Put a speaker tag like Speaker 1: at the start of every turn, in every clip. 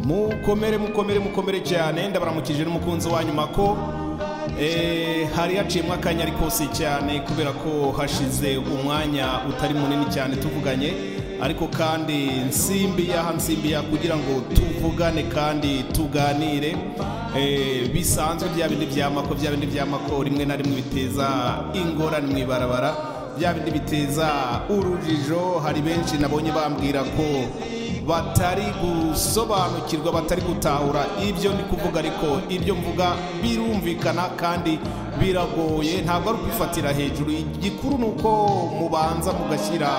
Speaker 1: mukomere mukomere mukomere cyane ndabaramukije n'umukunzi wa nyuma ko eh, hari haciyemo akanya ariko si cyane kubera ko hashize umwanya utari munini cyane tuvuganye ariko kandi nsimbi yaha nsimbi ya kugira ngo tuvugane kandi tuganire eh, bisanzwe bya bindi byamako bya bindi byamako rimwe na rimwe biteza ingorane mu ibarabara bya bindi biteza urujijo hari benshi nabonye bambwira ko batari gusobanukirwa batari gutahura ibyo ndi kuvuga ariko ibyo mvuga birumvikana kandi biragoye ntabwo ari ukwifatira hejuru igikuru ni uko mubanza mugashyira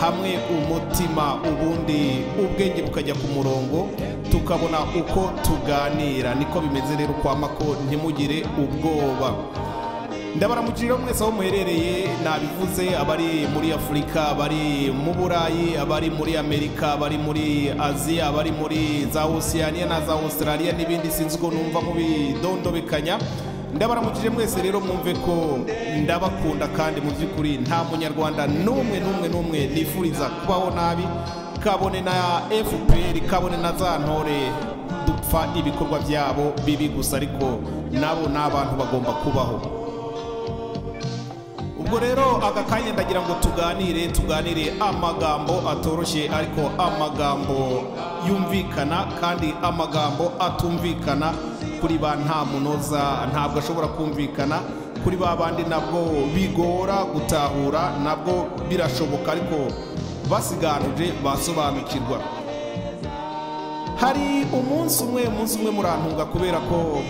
Speaker 1: hamwe umutima ubundi ubwenge bukajya ku murongo tukabona uko tuganira niko bimeze rero kwa mako ntimugire ubwoba ndabaramukiriye mwese aho muherereye nabivuze abari muri afurika abari mu burayi abari muri amerika abari muri aziya abari muri za osiyaniya na za australia n'ibindi sinzi uko numva mubidondobekanya ndabaramukije mwese rero mwumve ko ndabakunda kandi mu by'ukuri nta munyarwanda n'umwe n'umwe n'umwe nifuriza kubaho nabi kabone na fpr kabone na za ntore dupfa ibikorwa byabo bibi gusa ariko nabo ni abantu bagomba kubaho ubwo rero aka kanya ndagira ngo tuganire tuganire amagambo atoroshye ariko amagambo yumvikana kandi amagambo atumvikana kuri ba nta munoza ntabwo ashobora kumvikana kuri ba bandi nabwo bigora gutahura nabwo birashoboka ariko basiganuje basobanukirwa hari umunsi umwe umunsi umwe murantunga kubera ko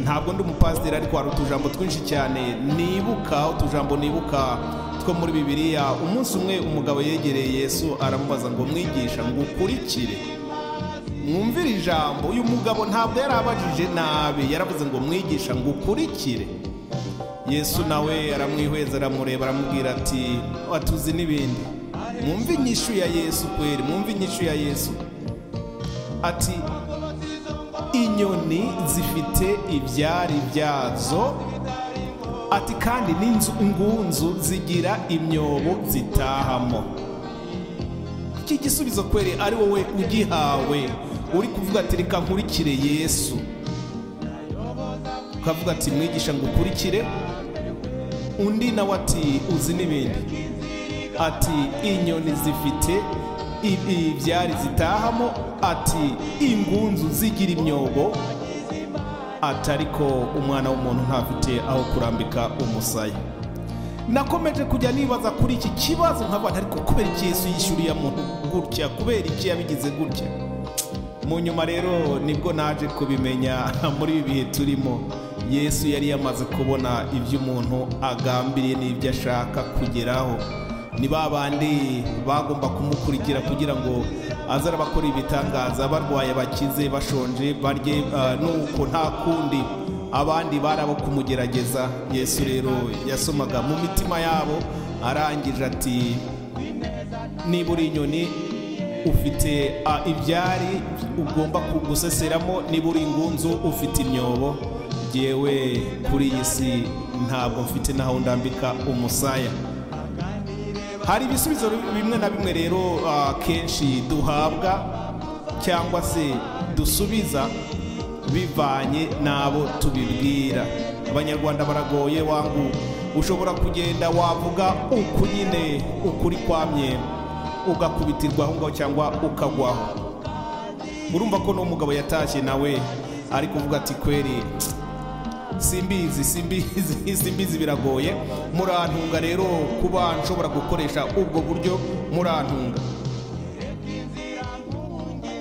Speaker 1: ntabwo ndi umupasiteri ariko hari utujambo twinshi cyane nibuka utujambo nibuka two muri bibiliya umunsi umwe umugabo yegereye yesu aramubaza ngo mwigisha ngo ukurikire mwumvire ijambo uyu mugabo ntabwo yari abajije nabi yaravuze ngo mwigisha ngo ukurikire yesu nawe aramwihweza aramureba aramubwira ati watuzi n'ibindi mwumve inyishu ya yesu kweri mwumve inyishu ya yesu ati inyoni zifite ibyari byazo ati kandi n'ingunzu zigira imyobo zitahamo iki gisubizo kwere ari wowe ugihawe uri kuvuga ati reka nkurikire yesu ukavuga ati mwigisha ngo ukurikire undi nawe ati uzi n'ibindi ati inyoni zifite ibyari zitahamo ati ingunzu zigira imyobo ati ariko umwana w'umuntu ntafite aho kurambika umusaya nakomeje kujya nibaza kuri iki kibazo nk'abantu ariko kubera iki yesu yishyuriye muntu gutya kubera iki yabigize gutya mu nyuma rero nibwo naje kubimenya muri ibi bihe turimo yesu yari yamaze kubona ibyo umuntu agambiriye n'ibyo ashaka kugeraho ni ba bandi bagomba kumukurikira kugira ngo aze arabakora ibitangaza barwaye bakize bashonje barye nuko nta kundi abandi bari abo kumugerageza yesu rero yasomaga mu mitima yabo arangije ati niba uri inyoni ufite ibyari ugomba guseseramo niba uri ingunzu ufite imyobo yewe kuri iyi si ntabwo mfite n'aho ndambika umusaya hari ibisubizo bimwe na bimwe rero kenshi duhabwa cyangwa se dusubiza bivanye n'abo tubibwira abanyarwanda baragoye wangu ushobora kugenda wavuga uku nyine ukuri kwamye ugakubitirwa aho ngaho cyangwa ukagwaho urumva ko n'umugabo yatashye nawe ari kuvuga ati kweri simbizi simbizi simbizi biragoye murantunga rero kuba nshobora gukoresha ubwo buryo murantunga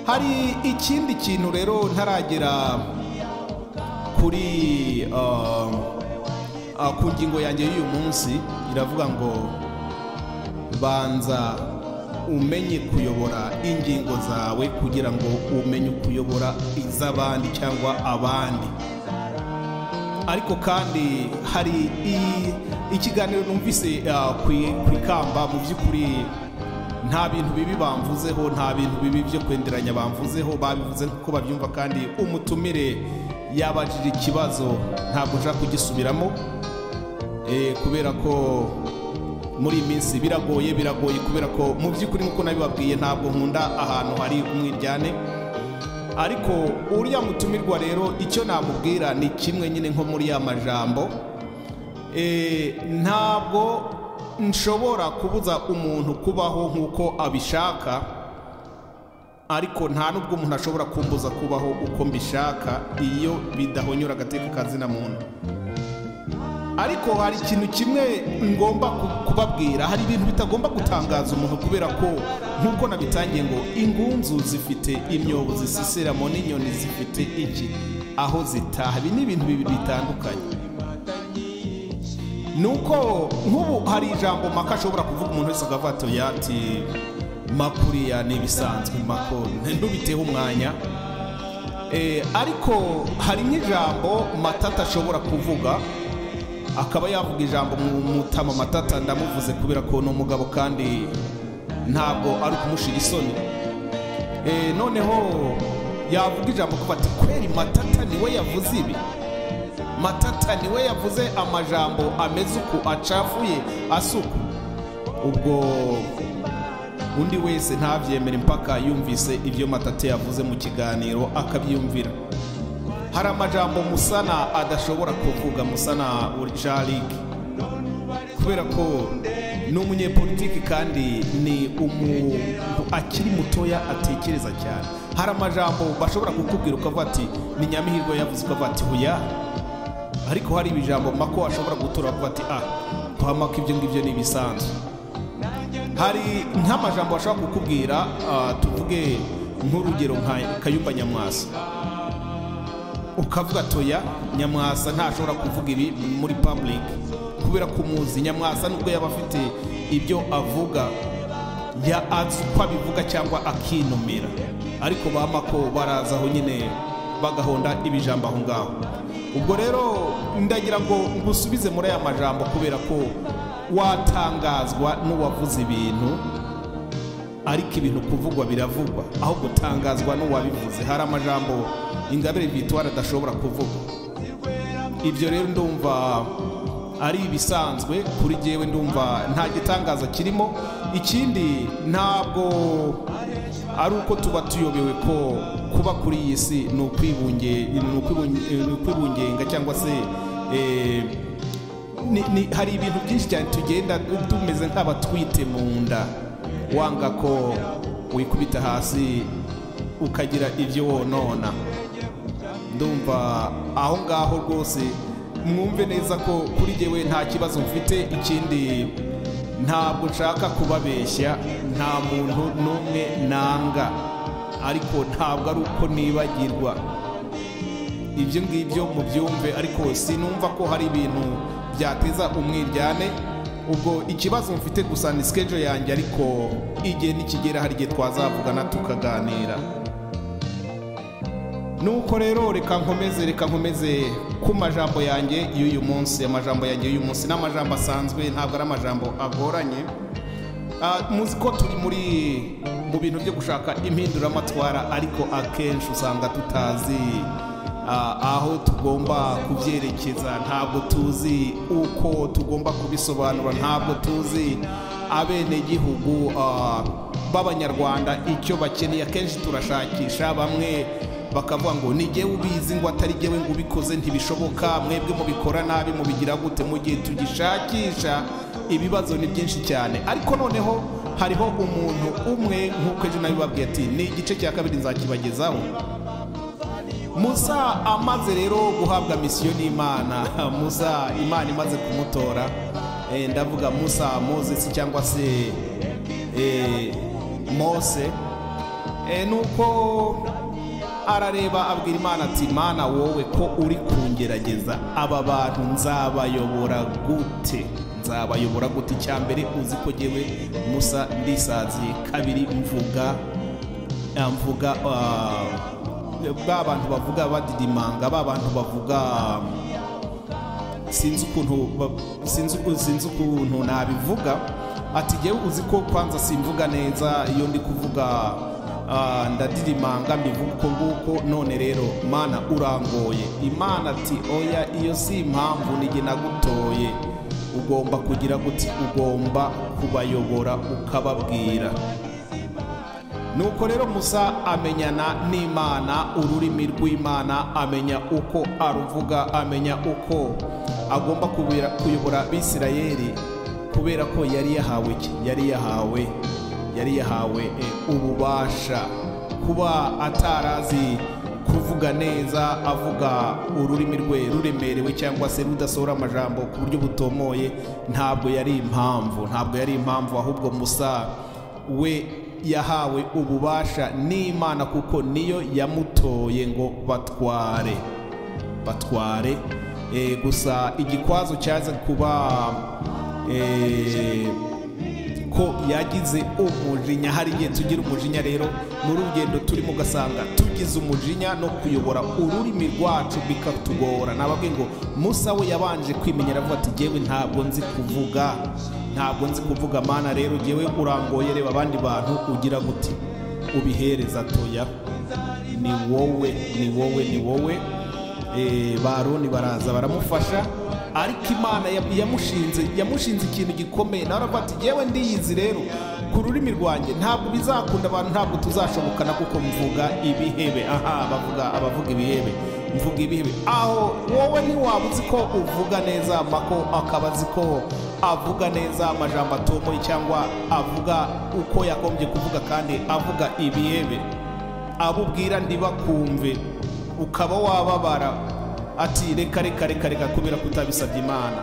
Speaker 1: hari ikindi kintu rero ntaragera kuri ku ngingo yanjye y'uyu munsi iravuga ngo banza umenye kuyobora ingingo zawe kugira ngo umenye kuyobora iz'abandi cyangwa abandi ariko kandi hari ikiganiro numvise ku ikamba mu by'ukuri nta bintu bibi bamvuzeho nta bintu bibi byo kwenderanya bamvuzeho babivuze nk'uko babyumva kandi umutumire yabajije ikibazo ntabwo ushaka kugisubiramo kubera ko muri iyi minsi biragoye biragoye kubera ko mu by'ukuri nk'uko nabibabwiye ntabwo nkunda ahantu hari umwiryane ariko uriya mutumirwa rero icyo namubwira ni kimwe nyine nko muri ya majambo Eh, ntabwo nshobora kubuza umuntu kubaho nk'uko abishaka ariko nta n'ubwo umuntu ashobora kumbuza kubaho uko mbishaka iyo bidahonyora agateka kazina muntu ariko hari ikintu kimwe ngomba ku- kubabwira hari ibintu bitagomba gutangaza umuntu kubera ko nk'uko nabitangiye ngo ingunzu zifite imyobo zisiseramo n'inyoni zifite iki aho zitaha ibi ni ibintu bibiri bitandukanye nuko nk'ubu hari ijambo maka ashobora kuvuga umuntu wese akavuga ati oya ati makuriya ni ibisanzwe mako ntubiteho umwanya Eh, ariko hari nk'ijambo matata ashobora kuvuga akaba yavuga ijambo mu mutama matata ndamuvuze kubera ko ni umugabo kandi ntabwo ari ukumushira isoni Eh, noneho yavuga ijambo kuba ati kweri matata niwe yavuze ibi matata niwe yavuze amajambo ameze uku acafuye asuku ubwo undi wese ntabyemere mpaka yumvise ibyo matata yavuze mu kiganiro akabyumvira hari amajambo musana adashobora kuvuga musana uricharike kubera ko ni umunyepolitiki kandi ni umuntu akiri mutoya atekereza cyane hari amajambo bashobora kukubwira ukavuga ati ni nyamihirwe yavuze ukavuga ati huya ariko hari ibijambo mako ashobora gutura avuga ati ah twamaka ibyo ngibyo ni ibisanzwe hari nk'amajambo ashobora kukubwira ah, tuvuge nk'urugero nka kayumba nyamwasa ukavuga toya nyamwasa ntashobora kuvuga ibi muri public kubera kumuzi nyamwasa nubwo yaba afite ibyo avuga ya azi uko abivuga cyangwa akinomera ariko ba mako baraza aho nyine bagahonda ibijambo aho ngaho ubwo rero ndagira ngo ngusubize muri aya majambo kubera ko watangazwa n'uwavuze ibintu ariko ibintu kuvugwa biravugwa aho gutangazwa n'uwabivuze hari amajambo ingabire vitwara adashobora kuvuga ibyo rero ndumva ari ibisanzwe kuri jyewe ndumva nta gitangaza kirimo ikindi ntabwo ari uko tuba tuyobewe ko kuba kuri iyi si ni ukwibunge- ni ukwibunge- ni ukwibungenga cyangwa se eh, ni- ni- hari ibintu byinshi cyane tugenda tumeze nk'abatwite mu nda wanga ko wikubita hasi ukagira ibyo wonona ndumva aho ngaho rwose mwumve neza ko kuri jyewe nta kibazo mfite ikindi ntabwo nshaka kubabeshya nta muntu n'umwe nanga ariko ntabwo ari uko nibagirwa ibyo ngibyo mubyumve ariko sinumva ko hari ibintu byateza umwiryane ubwo ikibazo mfite gusa ni sikejo yanjye ariko igihe nikigera hari igihe twazavugana tukaganira nuko rero reka nkomeze reka nkomeze ku majambo yanjye y'uyu munsi amajambo yanjye y'uyu munsi ni amajambo asanzwe ntabwo ari amajambo agoranye Ah, muzi ko turi muri mu bintu byo gushaka impinduramatwara ariko akenshi usanga tutazi ah, aho tugomba kubyerekeza ntabwo tuzi uko tugomba kubisobanura ntabwo tuzi abenegihugu ah, b'abanyarwanda icyo bakeneye akenshi turashakisha bamwe bakavuga ngo ni jyewe ubizi ngo atari jyewe ngo ubikoze ntibishoboka mwebwe mubikora nabi mubigira gute mu gihe tugishakisha ibibazo ni byinshi cyane ariko noneho hariho umuntu umwe nk'uko ejo nabibabwiye ati ni igice cya kabiri nzakibagezaho musa amaze rero guhabwa misiyo n'imana musa imana imaze kumutora eh, ndavuga musa moses cyangwa se eh, mose Eh, nuko arareba abwira imana ati mana wowe ko uri kungerageza aba bantu nzabayobora gute nzabayobora gute icya mbere uzi ko jyewe musa ndisaziye kabiri mvuga eh, mvuga ah, ba bantu bavuga badidimanga ba bantu bavuga sinzi ukuntu ba- sinzi uku- sinzi ukuntu nabivuga ati jyewe uzi ko kwanza simvuga neza iyo ndi kuvuga ah, ndadirimanga mbivuga uko nguko none rero mana urangoye imana ati oya iyo si impamvu nige nagutoye ugomba kugira guti ugomba kubayobora ukababwira nuko rero musa amenyana n'imana ururimi rw'imana amenya uko aruvuga amenya uko agomba kubira- kuyobora abisirayeli kubera ko yari yahawe iki yari yahawe yari yahawe eh, ububasha kuba atarazi kuvuga neza avuga ururimi rwe ruremerewe cyangwa se rudasohora amajambo ku buryo butomoye ntabwo yari impamvu ntabwo yari impamvu ahubwo musa we yahawe ububasha n'imana kuko niyo yamutoye ngo batware batware Eh, gusa igikwazo cyaza kuba eh, ko yagize umujinya hari igihe tugira umujinya rero mu rugendo turimo ugasanga tugize umujinya no kuyobora ururimi rwacu bikatugora nababwiye ngo musa we yabanje kwimenyera avuga ati jyewe ntabwo nzi kuvuga ntabwo nzi kuvuga mana rero jyewe urangoye reba abandi bantu ugira gute ubihereza toya ni wowe ni wowe ni wowe Eh, ba Aroni baraza baramufasha ariko imana ya- yamushinze yamushinze ikintu gikomeye nawe aravuga ati yewe ndiyizi rero ku rurimi rwanjye ntabwo bizakunda abantu ntabwo tuzashobokana kuko mvuga ibihebe aha bavuga abavuga ibihebe mvuga ibihebe aho wowe ntiwaba uzi ko uvuga neza mako akaba azi ko avuga neza amajambo atomoye cyangwa avuga uko yagombye kuvuga kandi avuga ibihebe abo ubwira ntibakumve ukaba wababara ati reka reka reka reka kubera kutabisabye imana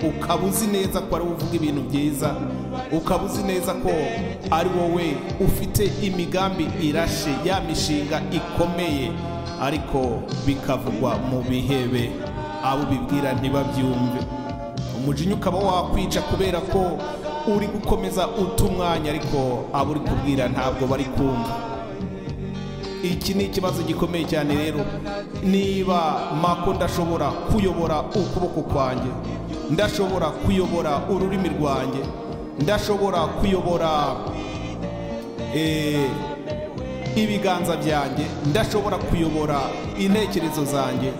Speaker 1: ukaba uzi neza ko ari wowe uvuga ibintu byiza ukaba uzi neza ko ari wowe ufite imigambi irashe ya mishinga ikomeye ariko bikavugwa mu bihebe abo ubibwira ntibabyumve umujinya ukaba wakwica kubera ko uri gukomeza uta umwanya ariko abo uri kubwira ntabwo bari kumva iki ni ikibazo gikomeye cyane rero niba mako ndashobora kuyobora ukuboko kwanjye ndashobora kuyobora ururimi rwanjye ndashobora kuyobora eh, ibiganza byanjye ndashobora kuyobora intekerezo zanjye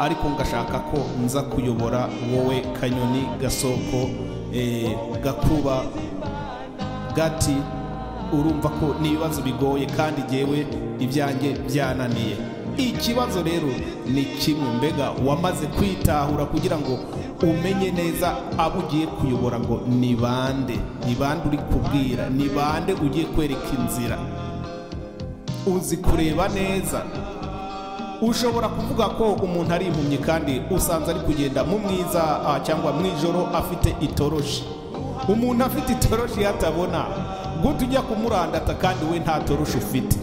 Speaker 1: ariko ngashaka ko nza kuyobora wowe kanyoni gasoko eh, gakuba gati urumva ko n'ibibazo bigoye kandi jyewe ibyanjye byananiye ikibazo rero ni kimwe mbega wamaze kwitahura kugira ngo umenye neza abo ugiye kuyobora ngo ni bande ni bande uri kubwira ni bande ugiye kwereka inzira uzi kureba neza ushobora kuvuga ko umuntu ari impumyi kandi usanze ari kugenda mu mwiza ah, cyangwa mu ijoro afite itoroshi umuntu afite itoroshi yatabona gute ujya kumurandata kandi we nta toroshi ufite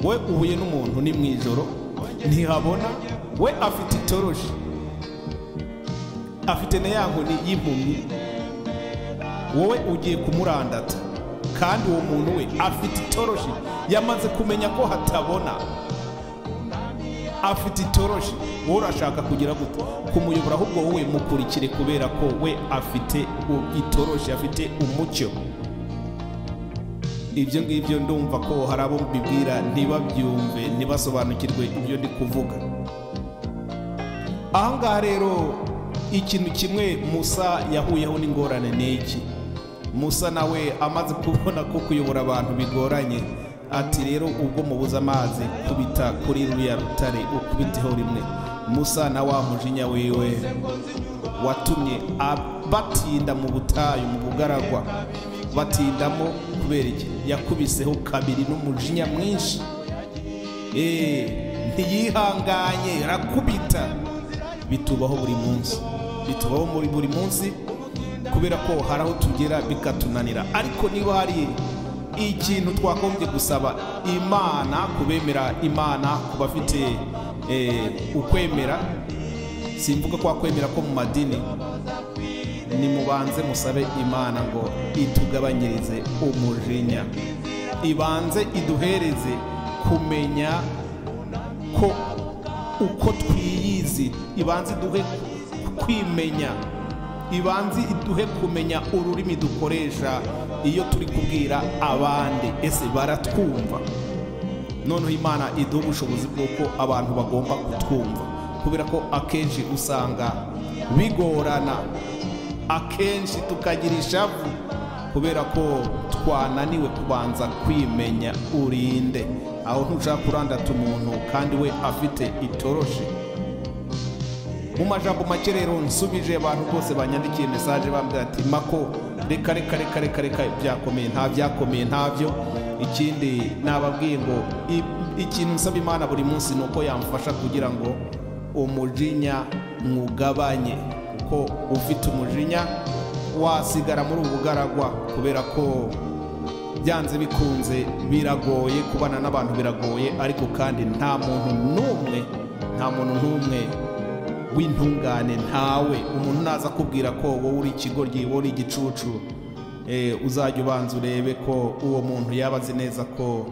Speaker 1: we uhuye n'umuntu ni mu ijoro ntihabona we afite itoroshi afite na ya nkoni y'impumyi wowe ugiye kumurandata kandi uwo muntu we afite itoroshi yamaze kumenya ko hatabona afite itoroshi wowe urashaka kugira gute kumuyobora ahubwo wowe mukurikire kubera ko we afite u- itoroshi afite umucyo ibyo ngibyo ndumva ko hari abo mbibwira ntibabyumve ntibasobanukirwe ibyo ndi kuvuga ahangaha rero ikintu kimwe musa yahuyeho n'ingorane ni iki musa nawe amaze kubona ko kuyobora abantu bigoranye ati rero ubwo mubuze amazi kubita kuri ruriya rutare ukubiteho rimwe musa na wa mujinya wiwe watumye ab- batinda mu butayu mu bugaragwa batindamo kubera iki yakubiseho kabiri n'umujinya mwinshi Eh, ntiyihanganye rakubita bitubaho buri munsi bitubaho muri buri munsi kubera ko hari aho tugera bikatunanira ariko niba hari ikintu twagombye gusaba imana kubemera imana ku bafite eh, ukwemera simvuga ko wakwemera ko mu madini nimubanze musabe imana ngo itugabanyirize umujinya ibanze iduhereze kumenya ko uko twiyizi ibanze iduhe kwimenya ibanze iduhe kumenya ururimi dukoresha iyo turi kubwira abandi ese baratwumva noneho imana iduha ubushobozi bw'uko abantu bagomba kutwumva kubera ko akenshi usanga bigorana akenshi tukagira ishavu kubera ko twananiwe kubanza kwimenya urinde aho ntushaka kurandata umuntu kandi we afite itoroshi mu majambo make rero nsubije abantu bose banyandikiye mesaje bambwira ati mako reka reka reka reka reka byakomeye nta byakomeye ntabyo ikindi nababwiye ngo i- ikintu nsaba imana buri munsi ni uko yamfasha kugira ngo umujinya mwugabanye ko ufite umujinya wasigara muri ubu bugaragwa kubera ko byanze bikunze biragoye kubana n'abantu biragoye ariko kandi nta muntu n'umwe nta muntu n'umwe w'intungane ntawe umuntu naza akubwira ko wowe uri ikigoryi wowe uri igicucu eh, uzajya ubanza urebe ko uwo muntu yaba azi neza ko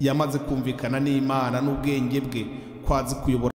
Speaker 1: yamaze kumvikana n'imana n'ubwenge bwe ko azi kuyobora